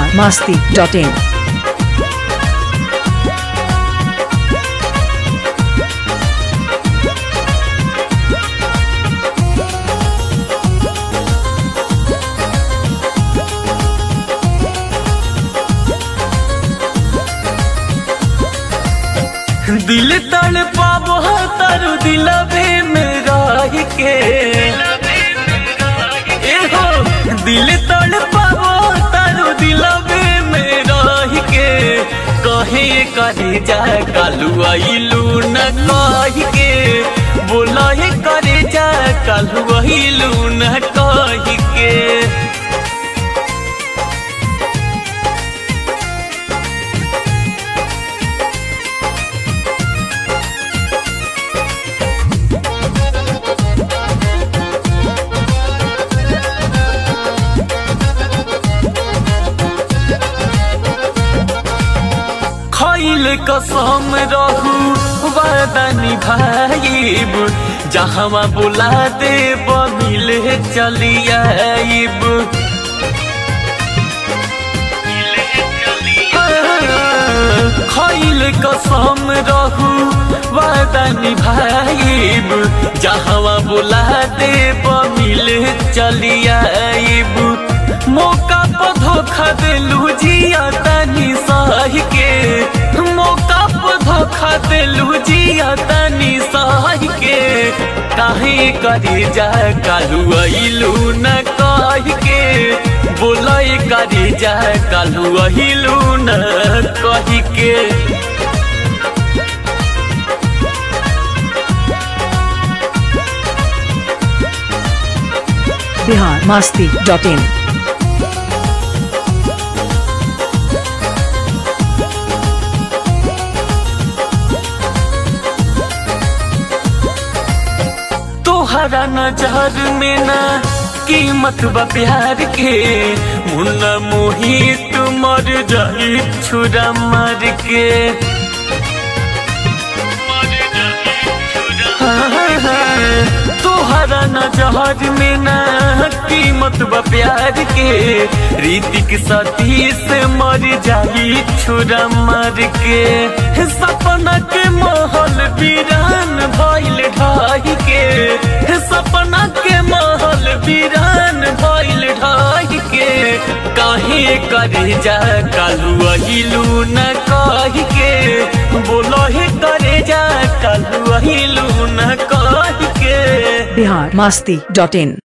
biharmasti.in दिल तड़ पाबो तारू दिलवे में रह के ए हो दिल तड़ पाबो तारू दिलवे में रह के कहे करे जा कालू आइलू न कह के बोला हे करे जा कालू आइलू न कह के खैल कसम रहू वादा निभाइब जहाँ बुला दे मिले चली आइब खैल कसम रहू वादा निभाइब जहाँ बुला दे मिले चली आइब मौका पर धोखा दिलू जिया तनी सह के मौका पर धोखा दिलू जिया तनी सह के काहे करे जा कालू अइलू न कह के बोलय करे जा कालू अइलू न कह के biharmasti.in तोहरा नजर में ना कीमत बा प्यार के मुन्ना मोहित मर जाई छुरा मर के तोहरा नजर में ना कीमत बा प्यार के रीतिक सती से मर जाई छुरा मर के सपना के महल वीरान भइल ढाई के सपना के महल वीरान भइल ढाई के काहे करे जा कालू अहिलू न कह के बोलो हे करे जा कालू अहिलू न कह के biharmasti.in